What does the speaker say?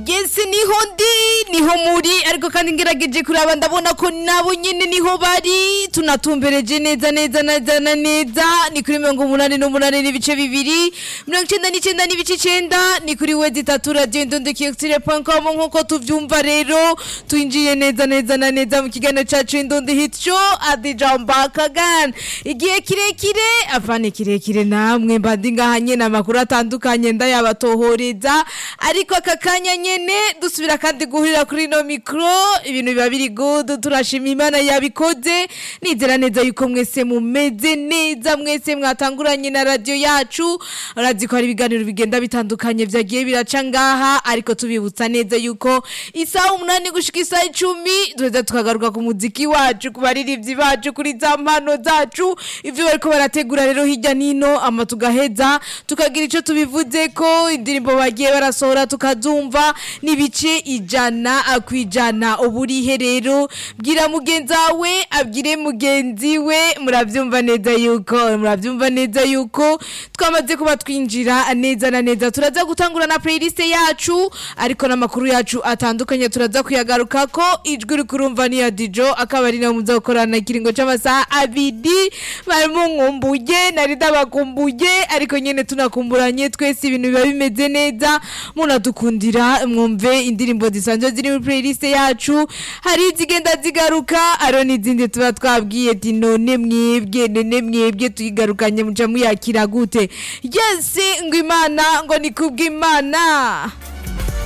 yesi niho ndi niho muri ariko kandi ngerageje kuraba ndabona ko nabo nyene niho bari tunatumbereje neza neza neza na neza ni kuri mirongo umunani n'umunani n'ibice bibiri mirongo icenda n'icenda n'ibice icenda ni kuri wezi itatu radiyo indondekiyotire.com nk'uko tuvyumva rero twinjiye neza neza na neza mu kiganiro cacu indundi hit show adija mbakagan igihe kirekire apana kirekire namwe mbandi ngaha nyene amakuru atandukanye ndayabatohoreza ariko aka kanya nyene dusubira kandi guhurira kuri no mikro ibintu biba biri good turashima imana yabikoze nizera neza yuko mwese mumeze neza mwese mwatanguranye na radio yacu urazi ko hari ibiganiro bigenda bitandukanye vyagiye biraca ngaha ariko tubibutsa neza yuko isaha umunani gushika isaha icumi duheza tukagaruka ku muziki wacu ku baririmbyi bacu kuri za mpano zacu ivyo bariko barategura rero hirya nino ama tugaheza tukagira ico tubivuze ko indirimbo bagiye barasohora tukazumva n'ibice ijana kwijana uburihe rero bwira mugenzi wawe abwire mugenzi we muravyumva neza yuko muravyumva neza yuko twamaze kuba twinjira neza na neza turaza gutangura na playlist yacu ariko n'amakuru yacu atandukanye turaza kuyagaruka ko ijwi rikurumva ni ya Dijo akaba ari nawe muza gukorana ikiringo c'amasaha abiri barimo nkumbuye nari ndabakumbuye ariko nyene tunakumburanye twese ibintu biba bimeze neza munadukundira mwumve indirimbo zisanzwe ziri muri playlist yacu hari izigenda zigaruka aro n'izindi tuba twabwiye ati none mwebwe none mwebwe tuyigarukanye muca muyakira gute yesi ngo imana ngo ni kubw'imana